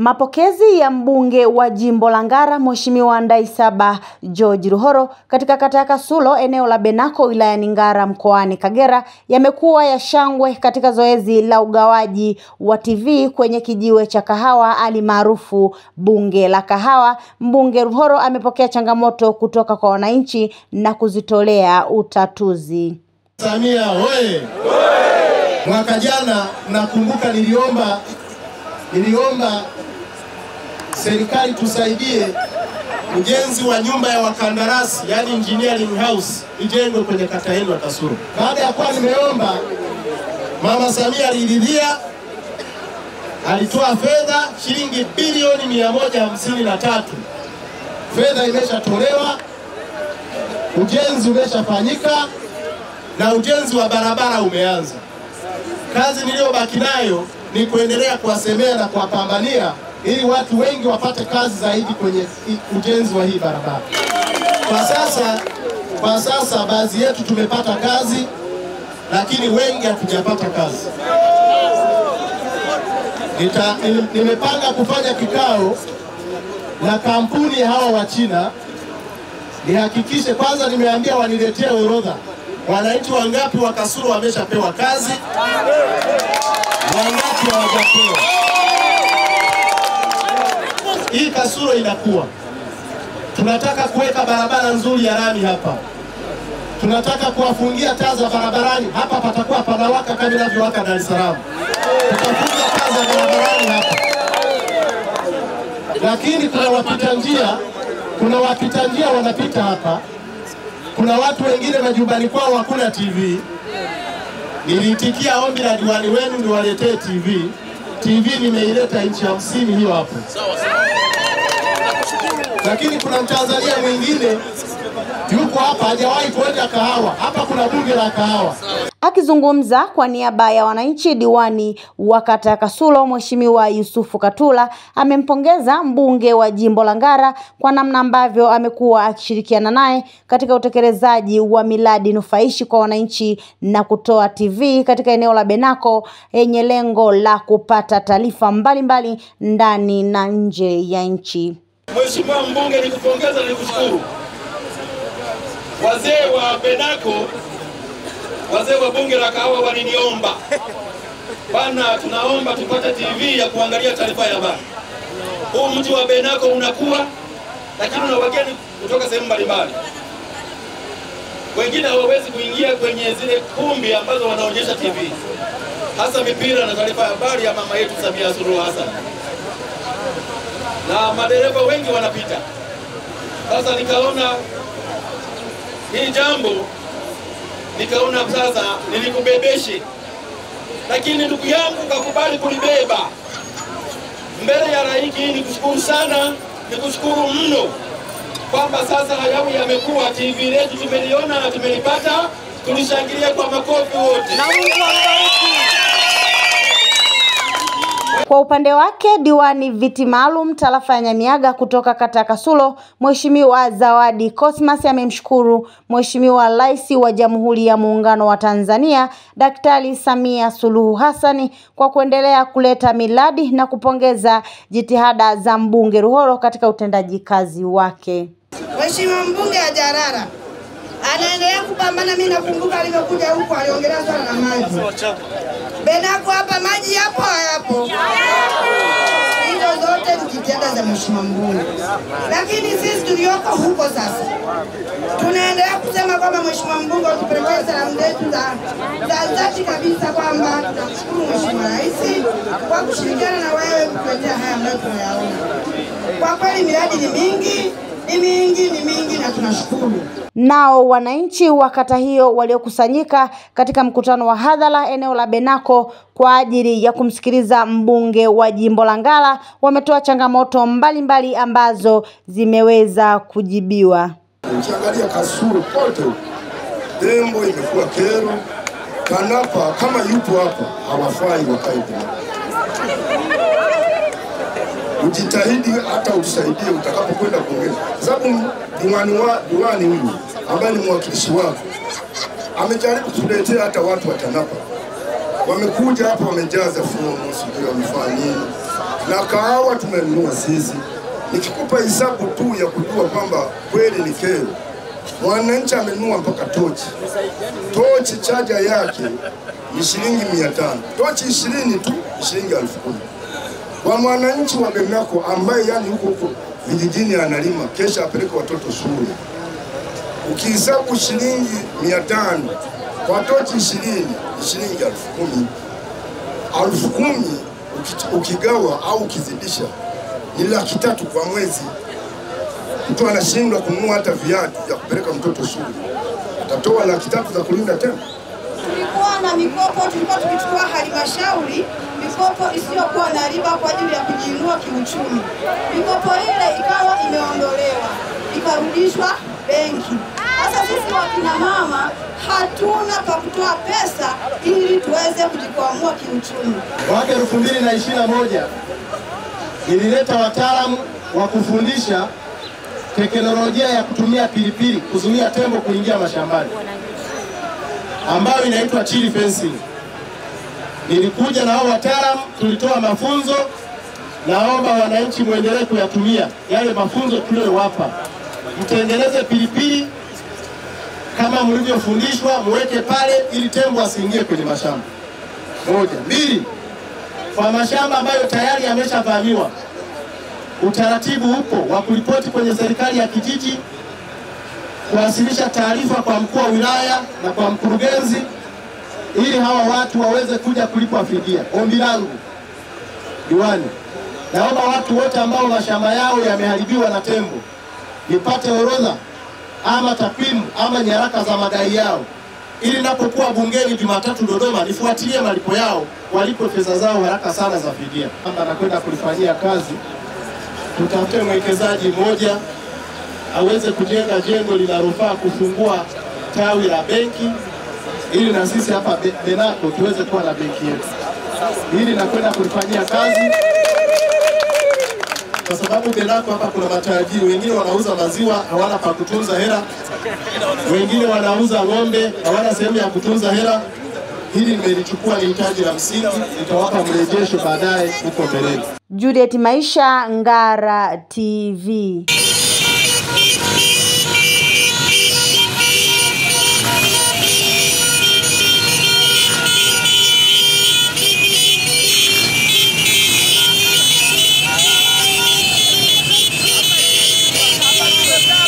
Mapokezi ya mbunge wa jimbo la Ngara Mheshimiwa Ndaisaba George Ruhoro katika kata ya Kasulo eneo la Benako wilayani Ngara mkoani Kagera yamekuwa ya shangwe katika zoezi la ugawaji wa TV kwenye kijiwe cha kahawa alimaarufu bunge la kahawa. Mbunge Ruhoro amepokea changamoto kutoka kwa wananchi na kuzitolea utatuzi. Samia hoye! Mwaka jana nakumbuka niliomba niliomba serikali tusaidie ujenzi wa nyumba ya wakandarasi yani engineering house ijengwe kwenye kata yenu ya Kasulu. Baada ya kuwa nimeomba, Mama Samia aliridhia, alitoa fedha shilingi bilioni mia moja hamsini na tatu. Fedha imeshatolewa, ujenzi umeshafanyika na ujenzi wa barabara umeanza. Kazi niliyobaki nayo ni kuendelea kuwasemea na kuwapambania ili watu wengi wapate kazi zaidi kwenye ujenzi wa hii barabara. Kwa sasa, kwa sasa baadhi yetu tumepata kazi, lakini wengi hatujapata kazi. Nita, nimepanga kufanya kikao na kampuni hawa wa China nihakikishe kwanza, nimeambia waniletee orodha wananchi wangapi wa Kasulu wameshapewa kazi, wangapi hawajapewa. Hii Kasulu inakuwa, tunataka kuweka barabara nzuri ya lami hapa, tunataka kuwafungia taa za barabarani hapa, patakuwa panawaka kama inavyowaka Dar es Salaam. Tutafunga taa za barabarani hapa, lakini kuna wapita njia, kuna wapita njia wanapita hapa kuna watu wengine majumbani kwao hakuna TV. Niliitikia ombi la diwani wenu niwaletee TV. TV nimeileta inchi hamsini hiyo hapo, lakini kuna Mtanzania mwingine yuko hapa hajawahi kuonja kahawa. Hapa kuna bunge la kahawa. Akizungumza kwa niaba ya wananchi, diwani wa kata ya Kasulo Mheshimiwa Yusufu Katula amempongeza mbunge wa jimbo la Ngara kwa namna ambavyo amekuwa akishirikiana naye katika utekelezaji wa miradi nufaishi kwa wananchi na kutoa TV katika eneo la Benako yenye lengo la kupata taarifa mbalimbali ndani na nje ya nchi. Mheshimiwa mbunge, nikupongeza na nikushukuru. Wazee wa Benako wazee wa bunge la kahawa waliniomba bana, tunaomba tupate TV ya kuangalia taarifa ya habari. Huu mji wa Benako unakuwa, lakini una wageni kutoka sehemu mbalimbali. Wengine hawawezi kuingia kwenye zile kumbi ambazo wanaonyesha TV, hasa mipira na taarifa ya habari ya mama yetu Samia Suluhu Hassan, na madereva wengi wanapita. Sasa nikaona hii jambo nikaona sasa nilikubebeshe, lakini ndugu yangu kakubali kulibeba mbele ya raiki. Nikushukuru sana, nikushukuru mno kwamba sasa hayawi yamekuwa. TV letu tumeliona na tumelipata, tulishangilia kwa makofi wote. Kwa upande wake diwani viti maalum tarafa ya Nyamiaga kutoka kata ya Kasulo Mheshimiwa Zawadi Cosmas amemshukuru Mheshimiwa Rais wa Jamhuri ya Muungano wa Tanzania Daktari Samia Suluhu Hassan kwa kuendelea kuleta miradi na kupongeza jitihada za mbunge Ruhoro katika utendaji kazi wake. Mheshimiwa mbunge hajarara anaendelea kupambana. Mimi nakumbuka alivyokuja huko aliongelea swala la maji Benako hapa maji yapo hayapo? Hizo zote ni jitihada za mheshimiwa mbunge, lakini sisi tulioko huko sasa tunaendelea kusema kwamba mheshimiwa mbunge utupelekee salamu zetu za za dhati kabisa kwamba tunamshukuru mheshimiwa rais kwa kushirikiana na wewe kutuletea haya ambayo tunayaona. Kwa kweli miradi ni mingi ni mingi ni mingi na tunashukuru. Nao wananchi wa kata hiyo waliokusanyika katika mkutano wa hadhara eneo la Benako kwa ajili ya kumsikiliza mbunge wa jimbo la Ngara wametoa changamoto mbalimbali mbali ambazo zimeweza kujibiwa. Ukiangalia Kasulu kote Dembo imekuwa kero, Kanapa kama yupo hapa hawafai wakae Benako. Ujitahidi hata usaidie utakapokwenda kuongea, sababu diwani wa diwani huyu ambaye ni mwakilishi wako amejaribu kutuletea hata watu wa TANAPA wamekuja hapa wamejaza fomu, sijui wamefanya nini, na kahawa tumenunua sisi. Nikikupa hesabu tu ya kujua kwamba kweli ni kero, mwananchi amenunua mpaka tochi. Tochi chaja yake ni shilingi mia tano, tochi ishirini tu ni shilingi elfu kumi kwa mwananchi wa Bemako ambaye yani huko huko vijijini analima, kesha apeleke watoto shule ukihesabu shilingi mia tano kwa tochi ishirini ni shilingi elfu kumi. Elfu kumi uki- ukigawa au ukizidisha ni laki tatu kwa mwezi. Mtu anashindwa kununua hata viatu vya kupeleka mtoto shule, atatoa laki tatu za kulinda tena? Tulikuwa na mikopo, tulikuwa tukichukua halmashauri mikopo isiyokuwa na riba kwa ajili ya kujiinua kiuchumi. Mikopo ile ikawa imeondolewa ikarudishwa benki. Sasa sisi wakina mama hatuna pa kutoa pesa ili tuweze kujikwamua kiuchumi. Mwaka elfu mbili na ishirini na moja nilileta wataalamu wa kufundisha teknolojia ya kutumia pilipili kuzuia tembo kuingia mashambani ambayo inaitwa tree fencing. Nilikuja na hao wataalamu, tulitoa mafunzo. Naomba wananchi muendelee kuyatumia yale mafunzo tuliyowapa, mtengeneze pilipili kama mlivyofundishwa, muweke pale ili tembo asiingie kwenye mashamba. Moja. Mbili, kwa mashamba ambayo tayari yameshavamiwa, utaratibu upo wa kuripoti kwenye serikali ya kijiji, kuwasilisha taarifa kwa mkuu wa wilaya na kwa mkurugenzi, ili hawa watu waweze kuja kulipwa fidia. Ombi langu diwani, naomba watu wote ambao mashamba yao yameharibiwa na tembo nipate orodha ama takwimu ama nyaraka za madai yao ili napokuwa bungeni Jumatatu Dodoma nifuatilie malipo yao, walipwe fedha zao haraka sana za fidia. Kwamba nakwenda kulifanyia kazi, tutafute mwekezaji mmoja aweze kujenga jengo linalofaa kufungua tawi la benki ili na sisi hapa Be- Benako tuweze kuwa na benki yetu. Hili nakwenda kulifanyia kazi kwa sababu Benako hapa kuna matajiri wengine wanauza maziwa hawana pa kutunza hela, wengine wanauza ng'ombe hawana sehemu ya kutunza hela. Hili nimelichukua ni hitaji la msingi, nitawapa mrejesho baadaye huko mbeleni. Juliet Maisha, Ngara TV.